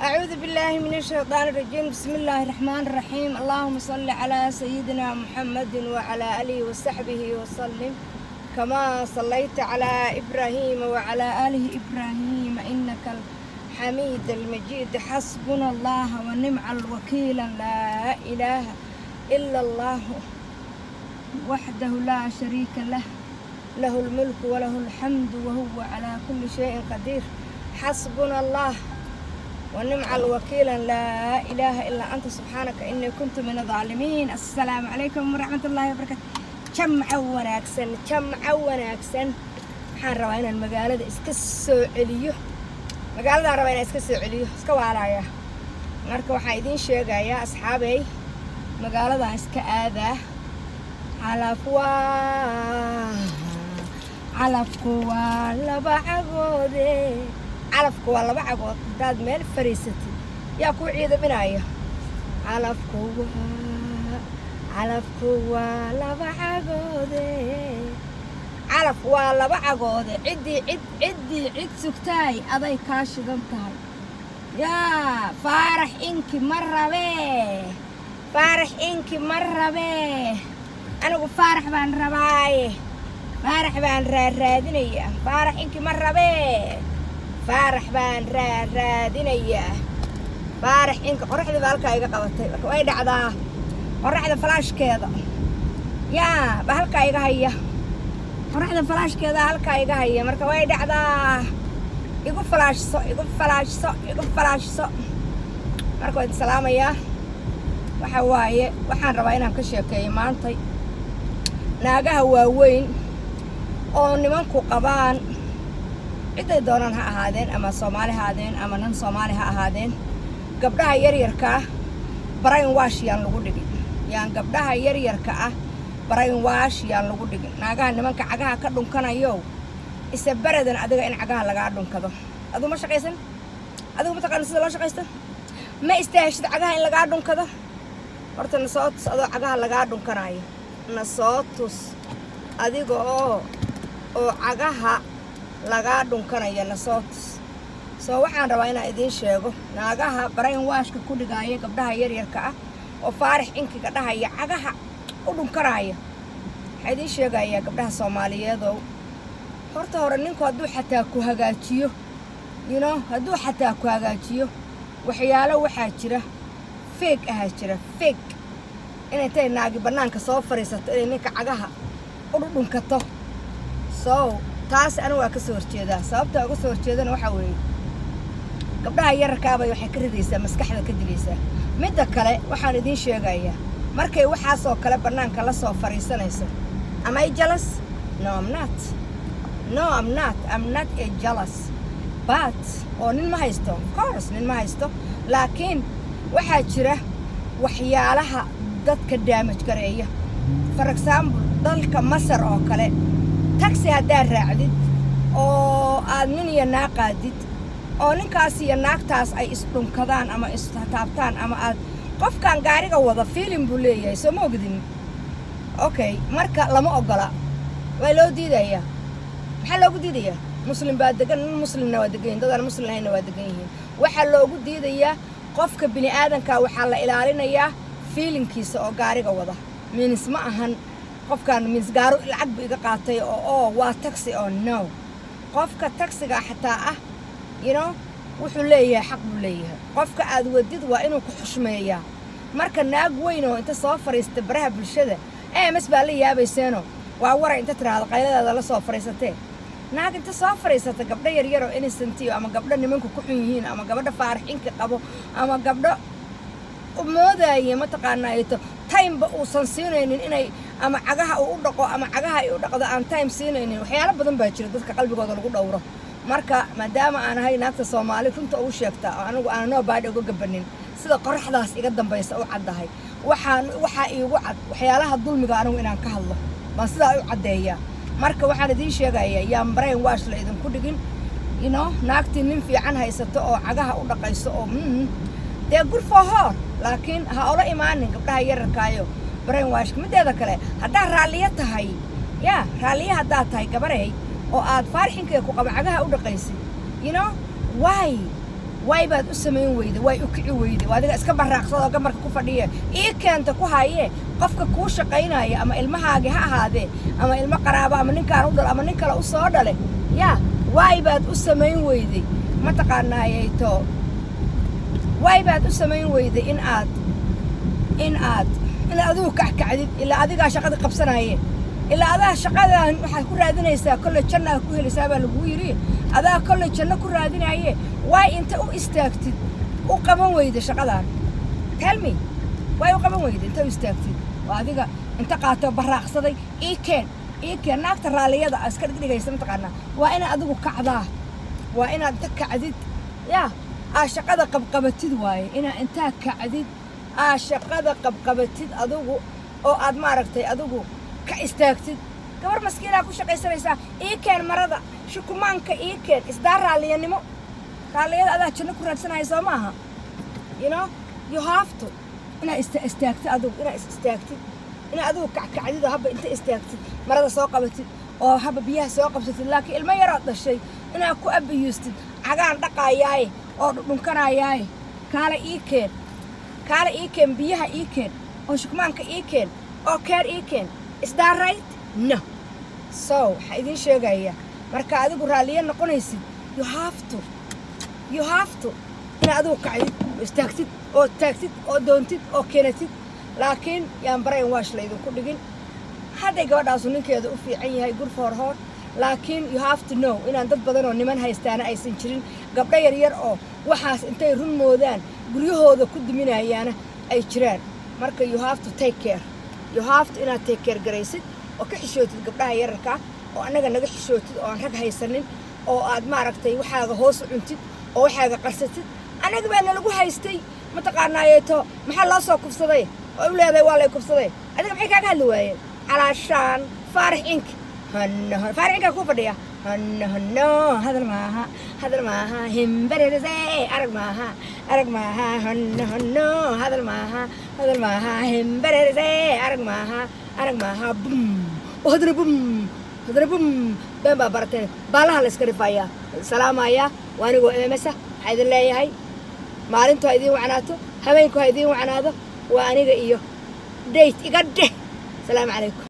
أعوذ بالله من الشيطان الرجيم بسم الله الرحمن الرحيم اللهم صل على سيدنا محمد وعلى آله وصحبه وسلم كما صليت على إبراهيم وعلى آله إبراهيم إنك الحميد المجيد حسبنا الله ونعم الوكيل لا إله إلا الله وحده لا شريك له له الملك وله الحمد وهو على كل شيء قدير حسبنا الله ونعم الوكيل لا إله إلا أنت سبحانك إني كنت من الظالمين السلام عليكم ورحمة الله وبركاته جمع وناكسن جمع وناكسن waxaan rabaa inaan magaalada iska soo celiyo magaaladaan rabaa inaan iska soo celiyo iska waalaya marka waxaan idiin sheegayaa asxaabey magaaladan iska aadaa calaf waa calafku waa laba cagoode calafku waa laba cagood haddaad meel fariisatid yaa kuu ciidaminaya calafku waa calafku waa laba cagoode calaf waa laba cagoode ciddii cid ciddii cid sugtaay aday kaa shidan tahay yaa faarax inki ma rabee faarax inki ma rabee anigu faarax baan rabaaye faarax baan raaraadinayaa faarax inki ma rabee faarax baan raaraadinayaa faarax inka qoraxdii baa halkaa iga qabatay marka way dhacdaa qoraxda falaashkeeda yaa ba halkaa iga haya qoraxda falaashkeeda halkaa iga haya marka way dhacdaa igu falaashso igu falaashso igu falaashso marka waa idin salaamayaa waxa waaye waxaan rabaa inaan ka sheekeeyo maantay naagaha waaweyn oo nimanku qabaan ciday doonaan ha ahaadeen ama soomaali ha ahaadeen ama nan soomaali ha ahaadeen gabdhaha yaryarkaa brain wash yaan lagu dhigin yaan gabdhaha yaryarka ah brain wash yaan lagu dhigin naagaha nimanka cagaha ka dhunkanayo isa beradan adiga in cagaha lagaa dhunkado aduu ma shaqaysan adigu mataqaana sida loo shaqaysta ma istaahashid cagaha in lagaa dhunkado horta na soo tus adoo cagaha lagaa dhunkanayo na soo tus adiga oo oo cagaha lagaa dhunkanayo na soo tus soo waxaan rabaa inaan idiin sheego naagaha brain washka ku dhigaaya gabdhaha yaryarka ah oo faarix inkiga dhahaya cagaha u dhunkanaya waxaa idiin sheegayaa gabdhaha soomaaliyeedow horta hore ninku hadduu xataa ku hagaajiyo yino hadduu xataa ku hagaajiyo waxyaalo waxaa jira feeg ahaa jira feeg inay tay naagi bannaanka soo fadhiisato inay ninka cagaha u dhudhunkato sow taas anigu waa ka soo horjeedaa sababta uga soo horjeedana waxaa weeye gabdhaha yararkaabay waxay ka ridaysaa maskaxda ka dilaysaa midda kale waxaan idiin sheegayaa markay waxaasoo kale bannaanka la soo fadhiisanayso am I jealous no I'm not no I'm not I'm not a jealous but oo nin ma haysto of course nin ma haysto laakiin waxaa jira waxyaalaha dadka daamaj gareeya for example dalka masar oo kale taxi haddaad raacdid oo aad nin iyo naag qaadid oo ninkaas iyo naagtaas ay isdhunkadaan ama istaabtaan ama aad qofkan gaariga wada fiilin buu leeyahay soo ma ogdin okay marka lama ogola waa loo diidayaa maxaa loogu diidayaa muslim baa degan nin muslimna waa degan yihin dadaan muslim ahayna waa degan yihiin waxaa loogu diidayaa qofka bini aadanka waxaa la ilaalinayaa fiilinkiisa oo gaariga wada minis ma ahan qofkan minis gaaro lacag bu iga qaatay oo oo waa taxi oo no qofka taxiga xataa ah you know wuxuu leeyahay xaq buu leeyahay qofka aad wadid waa inuu ku xushmeeyaa marka naag weyn oo inta soo fadhiista baraha bulshada ems baa la yaabayseeno waa waray inta tiraahdo qayladaada la soo fadhiisatee naag inta soo fadhiisata gabdho yaryaroo innocentiyo ama gabdho nimanku ku xun yihiin ama gabadha faaraxinka qabo ama gabdho moodaya mataqaanaato timeba uusan siinaynin inay ama cagaha uu u dhaqo ama cagaha ay u dhaqdo aan time siinaynin waxyaalo badan baa jira dadka qalbigooda lagu dhowro marka maadaama aan ahay naagta soomaali runta ugu sheegta oo anigu aan noo baadhi uga gabanin sida qoraxdaas iga dambaysa u caddahay waxaan waxaa iigu cad waxyaalaha dulmiga anigu inaan ka hadlo baan sidaa u caddeeyaa marka waxaan idiin sheegayaa yaan brain wash la idinku dhigin ino naagtii nin fiican haysato oo cagaha u dhaqayso oo mm dee good for her laakiin ha ola imaanin gabdhaha yararkaayo brain washka mideeda kale haddaad raalliyo tahay yaa raalliyo haddaad tahay gabarey oo aad faarxinkeeda ku qaba cagaha u dhaqaysid you know why way baad u samayn weyda way u kici weyda waa adiga iska baraaqsadoo gamarka ku fadhiya ii keenta ku hayee qofka kuu shaqaynaya ama ilmahaagi ha ahaadee ama ilmo qaraaba ama ninkaan u dhal ama nin kale u soo dhale yaa way baad u samayn weyday mataqaanaayeyto way baad u samayn weyday in aad in aad inaad adigu kackacdid ilaa adigaa shaqada qabsanaaye ilaa adaa shaqadan waxaad ku raadinaysaa kolley jannaad ku helaysaa baa laguu yidhi adaa kolley janno ku raadinaaye way inta u istaagtid u qaban weyda shaqadan telmi way u qaban weyda inta u istaagtid oo adiga inta qaatoo baraaqsaday ii keen ii keen naagta raalliyada a iska dhigdhigaysa mataqaanaa waa inaad adigu kacdaa waa inaad inta kacdid yaa aa shaqada qabqabatid waaye inaad intaa kacdid aa shaqada qabqabatid adigu oo aad maaragtay adigu ka istaagtid gabar maskiinaa ku shaqaysanaysaa ii keen marada shukumaanka ii keen isdaa raalliyanimo raalliyada adaa janno ku raadsanaya soo maaha you know you have to inaad ista istaagtid adigu inaad is istaagtid inaad adigu kackacdid oo habba inta istaagtid marada soo qabatid oo habba biyaha soo qabsatid laakiin ilmo yarood dhashay inaad ku abayuustid cagaan dhaqaayaaye oo dhudhunkanayaaye kaale ii keen kaale ii keen biyaha ii keen oo shukmaanka ii keen oo keer ii keen is that right no so waxaa idiin sheegaya marka adigu raalliye noqonaysid you have to you have to inaad adigu kacdid oo istaagtid oo taagtid oo doontid oo keenatid laakiin yaan brain wash laydinku dhigin hadday gabadhaasu ninkeeda u fiican yahay good for her laakiin you have to know inaan dad badan oo niman haystaana aysan jirin gabdho yaryar oo waxaas intay run moodaan guryahooda ku duminayaana ay jiraan marka you have to take care you have to inaad take care garaysid oo ka xishootid gabdhaha yararkaa oo annaga naga xishootid oo aan rag haysanin oo aad maaragtay waxaaga hoos u cuntid oo waxaaga qarsatid annaga baa nalagu haystay mataqaanaayeeto maxaa loo soo kufsaday oo u leedahay waa lay kufsaday adiga maxay kaaga hadli waayeen calaashaan faarix ink hanno faarix inkaa kuu fadhiya hanno hanno hadal maaha hadal maaha himbarerese arag maaha arag maaha hanno hanno hadal maaha hadal maaha himbarerese arag maaha arag maaha bum oo haddana bum haddana bum been baa barateen baalaha la iska rifayaa salaamaya waa anigoo emesa waxaa idin leeyahay maalintu ha idiin wacnaato habeenku ha idiin wacnaado waa aniga iyo dayt iga dheh salaamu calaykum